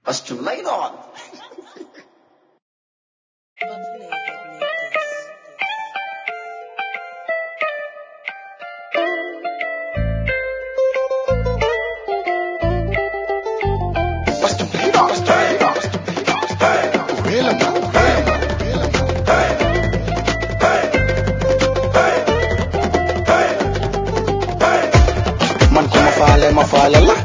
Costume lay doon. Costume lay doon. Costume lay doon. Wéela ma. Wéela ma. man ku ma faale ma faale la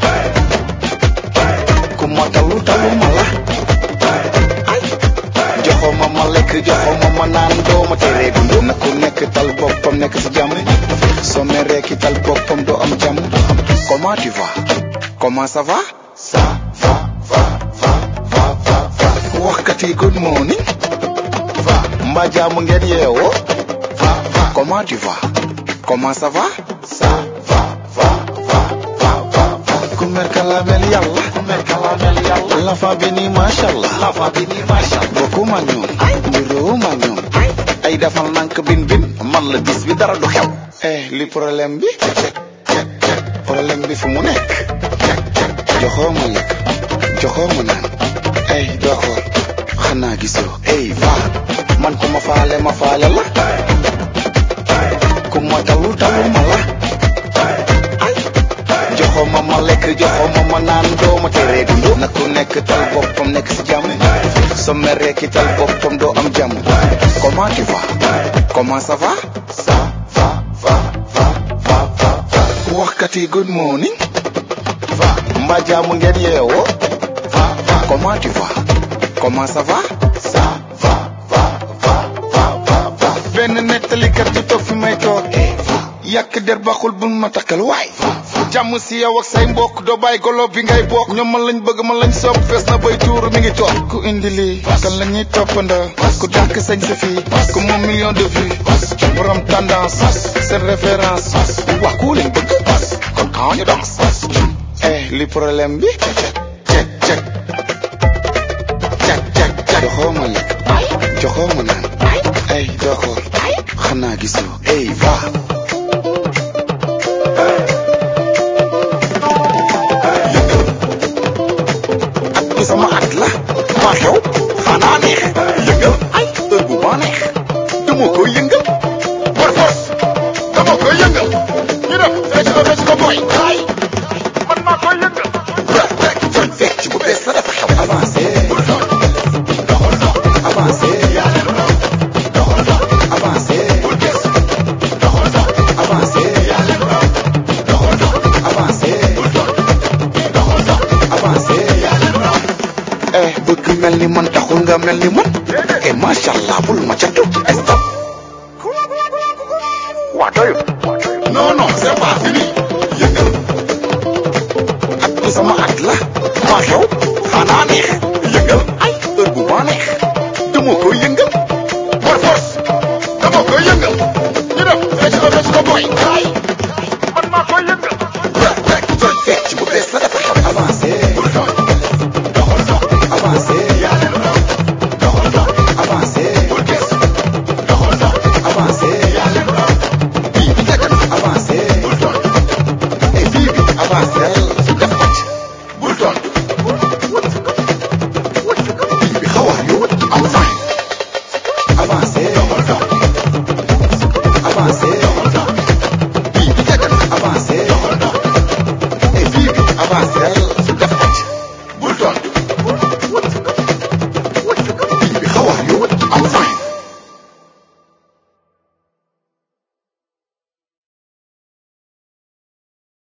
ku ma talu talu ma la ay joxo ma ma lekk joxo ma ma naan doo ma teree dund na ku nekk tal boppam nekk si jàmm soo meree ki tal boppam doo am jàmm comment tu vas comment ça va ça va va va va va va waxkat yi good morning va mbaa jàmm ngeen yeewoo va va comment tu vas comment ça va ça va va va va va va ku mer kalamel yàlla ku mer kalamel yàlla la fa bi nii masha Allah la fa bi nii masha Allah bokkuma ak ñoom niroowuma ak ñoom ay defal nank bin bin man la bis bi dara du xew eh li problème bi problème bi fu mu nekk joxoo ma lekk joxoo ma naan ay doo xool xanaa gisoo ey va man ku ma faale ma faale la ku ma talu talu ma la ay joxo ma ma lekk joxo ma ma naan doo ma teree dund na ku nekk tal boppam nekk si jàmm soo meree ki tal boppam doo am jàmm comment tu vas comment ça va ça va va va va va va waxkat yi good morning va mbaa jàmm ngeen yeewoo va va comment tu vas comment ça va ça va va va va va va benn nettalikat du toog fi may toog yàq der baxul bul ma takkal waay jàmm si yow ak say mbokk doo bàyyi golo bi ngay bokk ñoom man lañ bëgg man lañ sopp fees na bay tuur mi ngi toog ku indi lii kan la ñuy toppandoo ku dàkk sañ sa fii ku moom million de vues borom tendance seen référence wax ku leen bëgg kon kaw ñu danse eh li problème bi cek cek cek cek cek joxoo ma lekk joxoo ma naan ay doo xool xanaa gisoo ey va at bi sama at la maa xew xanaa neex yëngal ay heure bu ma neex dama koy yëngal par force dama koy yëngal ñu def fecc ko fecc ko boy ay man maa koy yëngal fekk fekk bu bees la dafa xew avancé avancé avancé avancé avancé avancé eh bëgg mel ni man taxul nga mel ni man eh macha allah bul ma catu stop waa doyu non non c'est pas fini yëngal at bi sama at la maa xew xanaa neex yëngal ay heure bu ma neex dama koy yëngal